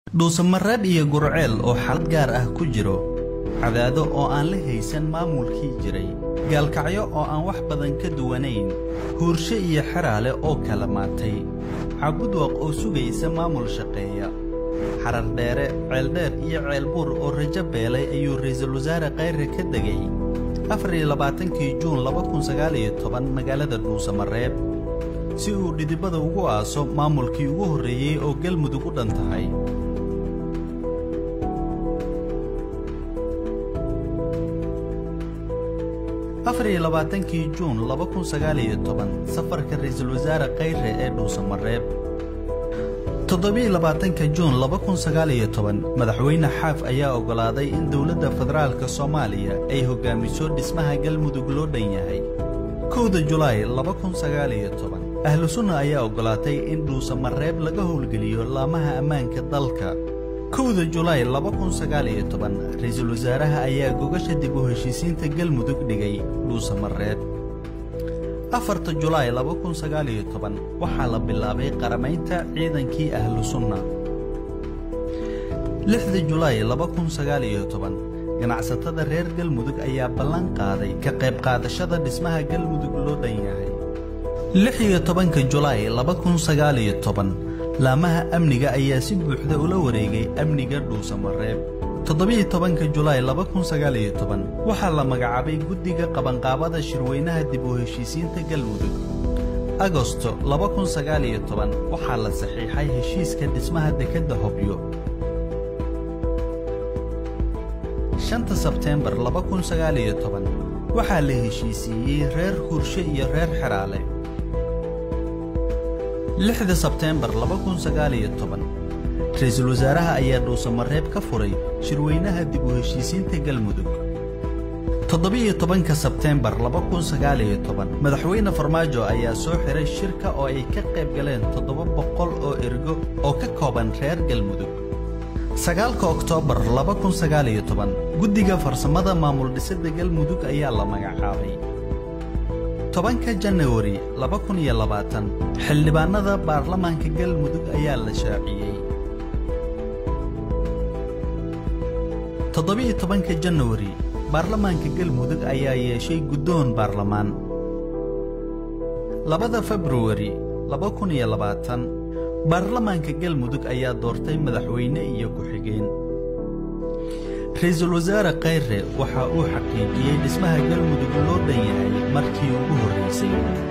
dhuusamareeb iyo gurceel oo xalad gaar ah ku jiro cadaado oo aan la haysan maamulkii jiray gaalkacyo oo aan wax badan ka duwanayn huurshe iyo xeraale oo kala maatay cabudwaq oo sugaysa maamul shaqeeya xarar dheere ceeldheer iyo ceelbuur oo rajo beelay ayuu ra'iisul wasaare khayre ka degay afar iyo labaatankii juun laba kun sagaal iyo toban magaalada dhuusamareeb si uu dhidibada ugu aaso maamulkii ugu horreeyey oo galmudug u dhan tahay afar iyo labaatankii juun laba kun sagaal iyo toban safarka ra'iisul wasaare khayre ee dhuusamareeb toddobiyo labaatanka juun laba kun sagaal iyo toban madaxweyne xaaf ayaa oggolaaday in dowladda federaalka soomaaliya ay hoggaamiso dhismaha galmudug loo dhan yahay kowda julaay laba kun sagaal iyo toban ahlu sunna ayaa oggolaatay in dhuusamareeb laga howlgeliyo laamaha ammaanka dalka kowda julaay laba kun sagaal iyo toban ra'iisul wasaaraha ayaa gogasha dib u heshiisiinta galmudug dhigay dhuusamareeb afarta julaay laba kun sagaal iyo toban waxaa la bilaabay qaramaynta ciidankii ahlu sunna lixda julaay laba kun sagaal iyo toban ganacsatada reer galmudug ayaa ballan qaaday ka qayb qaadashada dhismaha galmudug loo dhan yahay lix iyo tobanka julaay laba kun sagaal iyo toban laamaha amniga ayaa si buuxda ula wareegay amniga dhuusamareeb toddobiyo tobanka julaay laba kun sagaal iyo toban waxaa la magacaabay guddiga qabanqaabada shirweynaha dib u heshiisiinta galmudug agosto laba kun sagaal iyo toban waxaa la saxiixay heshiiska dhismaha dekedda hobyo shanta sebteembar laba kun sagaal iyo toban waxaa la heshiisiiyey reer hurshe iyo reer xeraale lixda sebteembar laba kun sagaal iyo toban ra'iisul wasaaraha ayaa dhuusamareeb ka furay shirweynaha dib u heshiisiinta galmudug toddobiyo tobanka sebteembar laba kun sagaal iyo toban madaxweyne farmaajo ayaa soo xiray shirka oo ay ka qayb galeen toddoba boqol oo ergo oo ka kooban reer galmudug sagaalka oktoobar laba kun sagaal iyo toban guddiga farsamada maamul dhisidda galmudug ayaa la magacaabay tobanka janawari laba kun iyo labaatan xildhibaannada baarlamaanka galmudug ayaa la shaaciyey toddobiyo tobanka janawari baarlamaanka galmudug ayaa yeeshay guddoon baarlamaan labada februari laba kun iyo labaatan baarlamaanka galmudug ayaa doortay madaxweyne iyo ku-xigeen ra'iisul wasaare khayre waxa uu xaqiijiyey dhismaha galmudug loo dhan yahay markii ugu horraysay